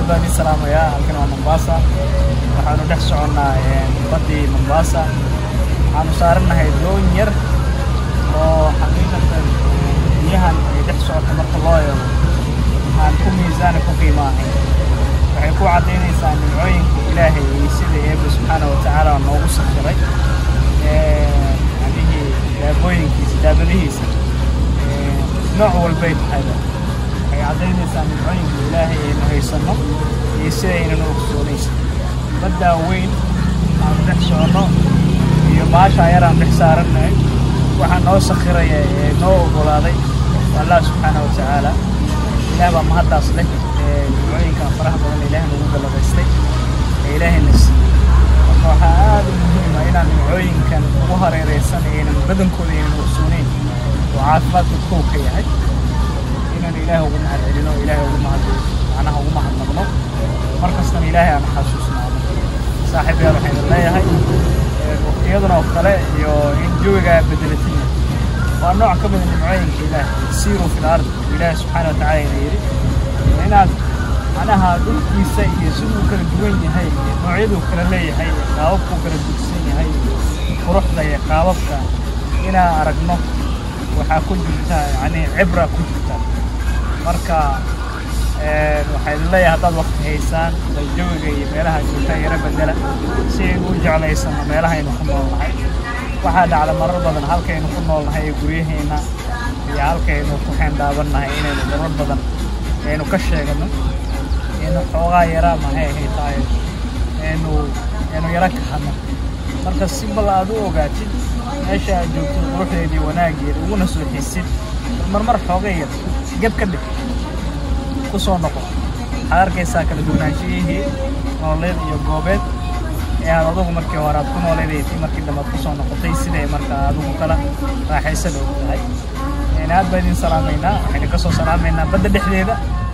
baan idin salaamayaa halkan waa mombasa waxaanu dhex soconnaa baddii mombasa waxaanu saarannahay doon yar oo xaqiiqatan biyahan ay dhex socoto marka loo eego aan ku miisaana ku qiimo ahayn waxay ku caddaynaysaa nimcooyinka ilaahay iyo sida eebbe subxaana wa tacaala noogu sakhiray yacnihii daabooyinkiisa daabadihiisa nooc walbay tahayba waxay caddaynaysaa nimcooyinka ilaahay aynu haysanno iyo sida aynanu ogsoonaysa baddaa weyn aanu dhex soconno iyo baashaa yar aan dhex saarannahay waxaa noo sakhiraya ee noo oggolaaday waa allah subxaana wa tacaala ilaah baa mahaddaas leh ee nimcooyinkan faraha badan ilaah nagu galladaystay ee ilaahayna siiyey marka waxaa aad u muhiima inaan nimcooyinkan ugu hareeraysan aynan badankooda aynan ogsooneyn oo caafimaadka kow ka yahay inaan ilaah ugu mahad celino ilaahay ugu mahad macnaha ugu mahadnaqno mar kastana ilaahay aan xasuusnaado saaxiib yaal waxaan idin leeyahay waqtiyaduna oo kale iyo in jawigaa bedelatin waa nooc ka mida nimcooyinka ilaah siiruu fil ard ilaahi subxaana wa tacaala ina yidhi inaad macnaha dhulkiisa iyo siduu kala duwan yahay iyo noocyaduu kala leeyahay iyo qaababkuu kala dugsan yahay quruxda iyo qaababka inaan aragno waxaa ku jirta yacni cibra ku jirta marka waxaa idin leeyahay haddaad waqti haysaan bal jawiga iyo meelaha joogtaan yaro bedela si aynu u jeclaysano meelahaynu ku nool nahay waxaa dhacda marar badan halkaynu ku nool nahay ee guryaheenna iyo halkaynu ku xeendhaaban nahay inaynu marar badan aynu ka sheegano aynu xoogaa yaraa maxay ahay tahay aynu aynu yaro kahadno marka si bal aad u ogaatid meesha aad joogtid quruxdeedii wanaaggeeda uguna soo xiisid marmar xooga yar geb ka dhig ku soo noqo waxaad arkaysaa kala duwanaanshiyihii nololeed iyo goobeed ee aad adugu markii hore aad ku nooleedaysay markii dambe aad ku soo noqotay siday marka adigu kala raaxaysada og tahay aad baa idin salaamaynaa waxaynu ka soo salaamaynaa badda dhexdeeda